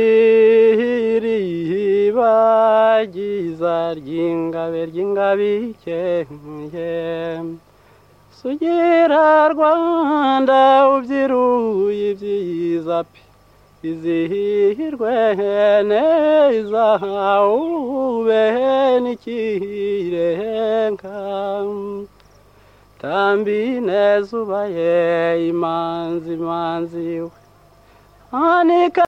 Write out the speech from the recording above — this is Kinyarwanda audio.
ihiri ihiba ryiza ry'ingabe ry'ingabikeye sugira rwanda ubyiruye ibyiza pe izihirwe neza ube n'ikirenga tambi neza ubaye imanzi imanzi we anika